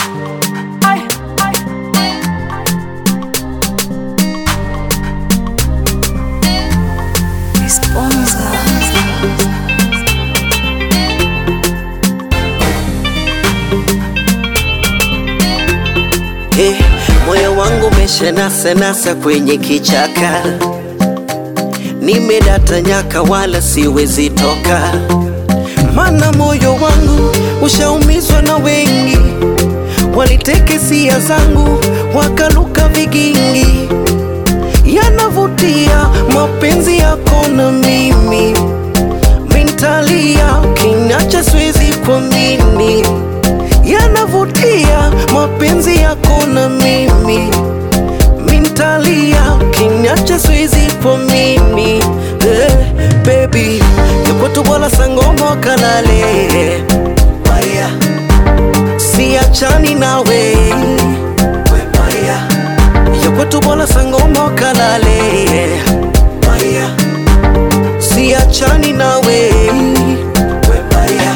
Hey, moyo wangu umeshanasa nasa kwenye kichaka, nimedata nyaka wala siwezi toka, mana moyo wangu ushaumizwa na wengi, waliteke sia zangu wakaluka vigingi, yanavutia mapenzi yako na mimi, mintalia ukiniacha siwezi kuamini yanavutia mapenzi yako na mimi, mintalia ukiniacha siwezi kuamini eh, baby yakwetu wala sangoma kalale Maria, siachani nawe Maria, yakwetu wala sangoma kalale Maria, siachani nawe Maria.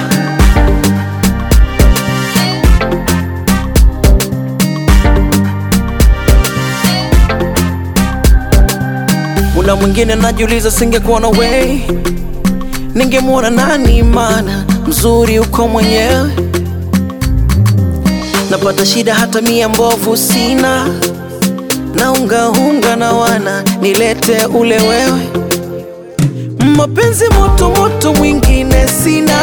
Muda mwingine najiuliza, singekuwa na wewe ningemwona nani? Mana mzuri uko mwenyewe, napata shida hata mia mbovu sina, naungaunga na wana nilete ule wewe, mapenzi moto moto mwingine sina,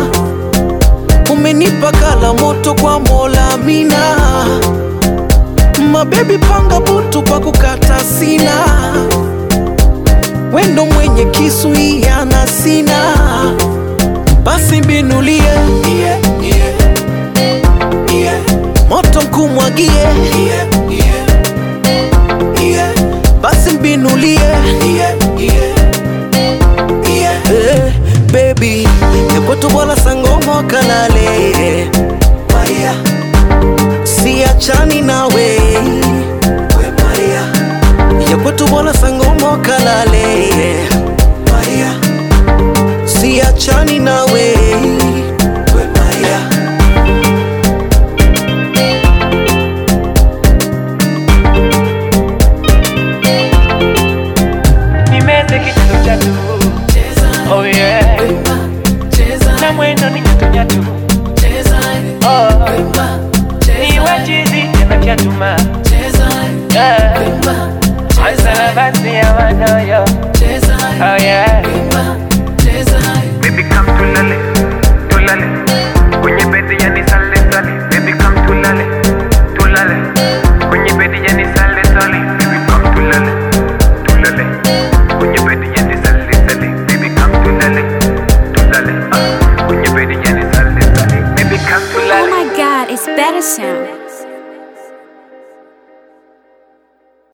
umenipa kala moto kwa Mola mina, mabebi panga butu kwa kukata sina wendo mwenye kisu yana sina, basi mbinulie yeah, yeah, yeah. moto mkumwagie yeah, yeah, yeah. basi mbinulie yeah, yeah, yeah. hey, baby yakwetu wala sangoma kalale Maria, siachani nawe we Maria yakwetu wala sangoma kalale Maria, siachani nawe we Maria. Nimeze kichito chatu Oh yeah Na mwendo ni nyatu nyatu Oh Niwe chizi tena chatuma Yeah Ansala basi ya manoyo Oh yeah Baby come tulale, tulale Kwenye bedi yani sale sale Baby come tulale, tulale Kwenye bedi yani sale sale Baby come tulale, tulale Kwenye bedi yani sale sale Baby come tulale, tulale ah. Kwenye bedi yani sale sale Baby come Oh tulale my god, it's better sound.